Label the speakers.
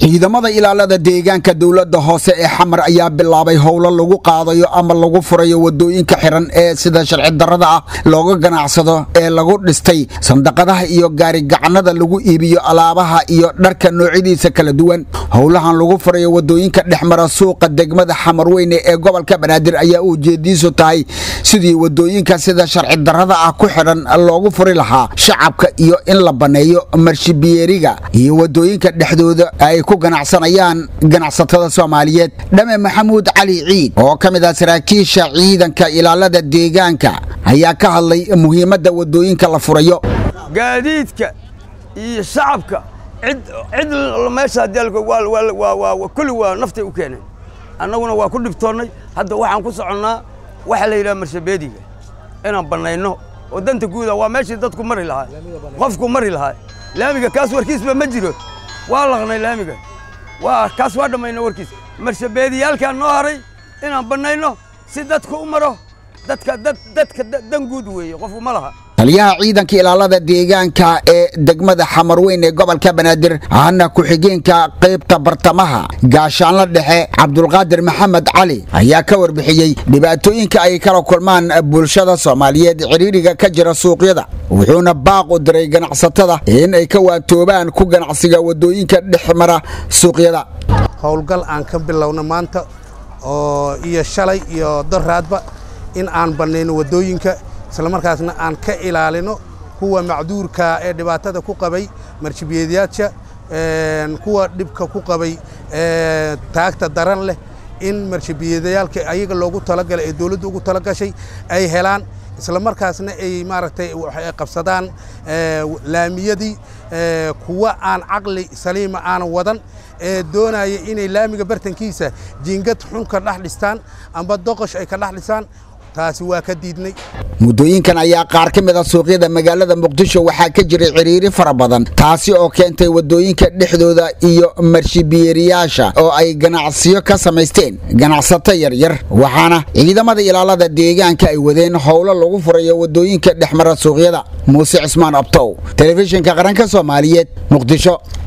Speaker 1: ciidamada ilaalada deegaanka dowladda hoose ee xamar ayaa bilaabay howlo lagu qaadayo ama lagu furayo wadooyinka xiran ee sida sharci darrada ah looga ganacsado ee lagu dhistay sandaqadaha iyo gaarigacanada lagu iibiyo alaabaha iyo dharka noocyadiisa kala duwan howlahan lagu furayo wadooyinka dhexmara suuqa degmada xamarweyne ee gobolka banaadir ayaa ujeediisu tahay sidii wadooyinka sida sharci darrada ah ku xidhan loogu furi lahaa shacabka iyo in la banneeyo marshibiyeeriga iyo wadooyinka dhexdooda ay ku ganacsanayaan ganacsatada soomaaliyeed dhame maxamuud cali ciid oo ka mid ah saraakiisha ciidanka ilaalada deegaanka ayaa ka hadlay muhiimadda wadooyinka la furayo
Speaker 2: gaadiidka iyo shacabka cid cid meesha kulli waa naftay u keeneen annaguna waa ku dhibtoonnay hadda waxaan ku soconnaa waxa la yidhaha marshabeediga inaan bannayno oo danta guuda waa meeshii dadku mari lahaa qofku mari lahaa laamiga kaas warkiisba ma jiro waa laqnay laamiga waa kaas waa dhammayna warkiis marshabeediyaalkaan noo haray inaan bannayno si dadku u maro dadka dadka dan guud weeye qofku ma laha
Speaker 1: taliyaha ciidanka ilaalada deegaanka ee degmada xamarweyn ee gobolka banaadir ahna ku-xigeenka qaybta bartamaha gaashaanla dhexe cabdulqaadir maxamed cali ayaa ka warbixiyey dhibaatooyinka ay kala kulmaan bulshada soomaaliyeed ciriiriga ka jira suuqyada wuxuuna baaq u diray ganacsatada in ay ka waantoobaan ku ganacsiga wadooyinka dhex mara suuqyada
Speaker 3: howlgal aan ka bilowna maanta oo iyo shalay iyo doraadba in aan bannayno wadooyinka islamarkaasna aan ka ilaalino kuwa macduurka ee dhibaatada ku qabay marshibiyeedyaasha kuwa dhibka ku qabay taagta daran leh in marshibiyeedyaalka ayaga loogu talagalay ee dowladdu ugu talagashay ay helaan islamarkaasna ay maaragtay qabsadaan laamiyadii kuwa aan caqli saliima aanan wadan ee doonaya inay laamiga bartankiisa jiingad xun ka dhex dhistaan amba doqosh ay ka dhex dhisaan taasi waa ka diidnay
Speaker 1: muddooyinkan ayaa qaar ka mid a suuqyada magaalada muqdisho waxaa ka jiray ciriiri fara badan taasi oo keentay wadooyinka dhexdooda iyo marshibiyeeriyaasha oo ay ganacsiyo ka samaysteen ganacsato yaryar waxaana ciidamada ilaalada deegaanka ay wadeen howlo lagu furayo wadooyinka dhexmara suuqyada muuse cismaan abtow telefishinka qaranka soomaaliyeed muqdisho